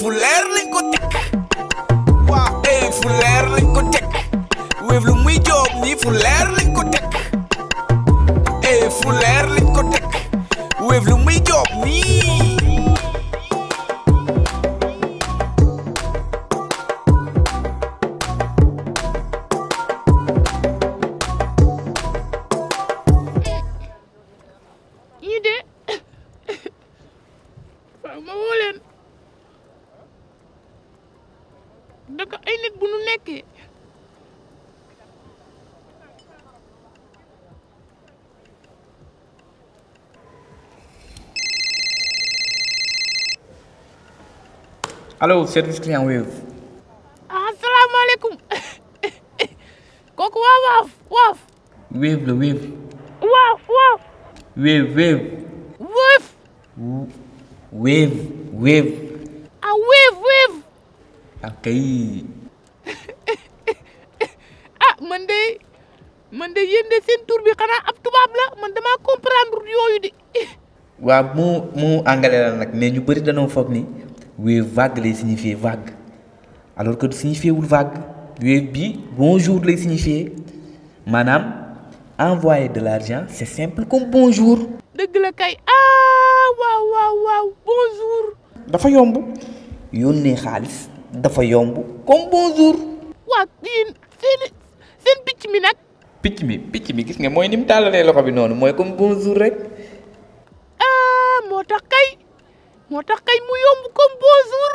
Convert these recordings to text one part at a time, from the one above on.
fu leer lañ ko teg waaw eh fu leer lañ ko teg Wave lu muy joob nii fu leer lañ ko teg eh fu leer lañ ko teg Wave lu muy joob nii ñii de waaw ma woo leen daka ay nit bu nu nekkee allo service client Wave ah asalaamaaleykum kooku waa waaf waaf Wave la Wave waaf waaf Wave Wave wëf Wave Wave ah wéef wéef ak kay ah man de man de yéen de seen tur bi xanaa ab tubaab la man damaa comprendre yooyu de waaw mu mu anglais la nag mais ñu bëri dañoo foog ni Wave vague lay signifier vague alors que signifié wul vague Wave bi bonjour lay signifier maanaam envoyer de l'argent c'est simple comme bonjour dëgg la kay ah waaw waaw waaw bonjour dafa yomb yónnee xaalis dafa yomb comme bonjour waa yéen seen seen picc mi nag picc mi picc mi gis nga mooy ni mu tàllalee loxo bi noonu mooy comme bonjour rek ah moo tax kay moo tax kay mu yomb comme bonjour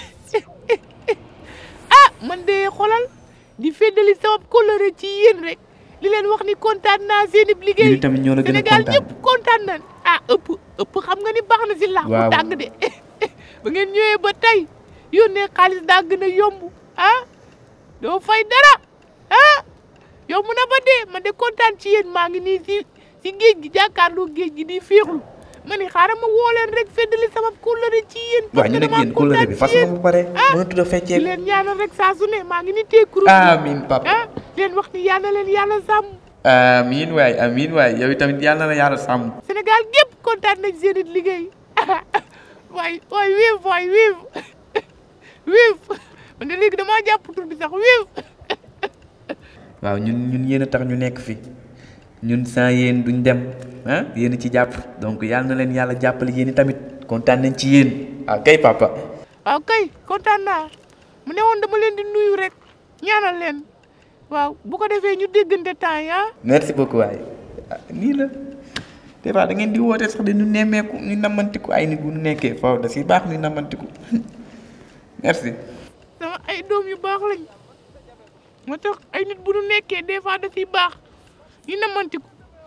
ah man de xolal di feddali sama kóllëre ci yéen rek li leen wax ni kontaan naa seen i liggéey Ñun tamit ñoo la gën a Sénégal kontaan. ñëpp kontaan nañ ah ëpp ëpp xam nga ni baax na si laax bu Waaw. tàng de ba ngeen ñëwee ba tey yónnee xaalis daa gën a yomb ah doo fay dara ah yomb na ba dee man de kontaan ci yéen maa ngi nii si si géej gi jàkkaarloo géej gi di féexlu ma ni xaaral ma woo leen rek feddali sama kóllëre ci yéen waaw ñu nag damaa yéen kóllëre bi kontaan fas ci na yéen. bu pare ah mënatu da di feccee leen ñaanal rek saa su ne maa ngi ni tee kuréel amiin papa ah leen wax ni yàlla leen yàlla sàmm amiin waay amiin waay yow tamit yàlla na yàlla sàmm Sénégal gépp kontaan nañ seen it liggéey waay waay wiif waay wiif wiif man de léegi damaa jàpp tur bi sax wiif waaw ñun ñun yéen a tax ñu nekk fi ñun sans yéen duñ dem ah yéen a ci jàpp donc yàlla na leen yàlla jàppale yéen i tamit kontaan nañ ci yéen ah kay papa waaw kay kontaan naa mu ne woon dama leen di nuyu rek ñaanal leen waaw bu ko defee ñu déggante temps yi ah merci beaucoup waay ah, nii la des fois da ngeen di woote sax de ñu nemmeeku ñu namantiku ay nit bu ñu nekkee foofu da si baax ñu namantiku merci sama ay doom yu baax lañ moo tax ay nit bu nu nekkee des fois da ciy baax ñu namantiku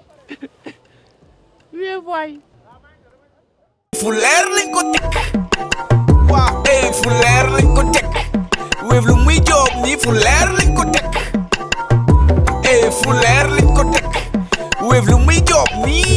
wee waay fu leer lañ ko teg waaw eh fu leer lañ ko teg Wave lu muy joob nii fu leer lañ ko teg eh fu leer lañ ko teg Wave lu muy joob nii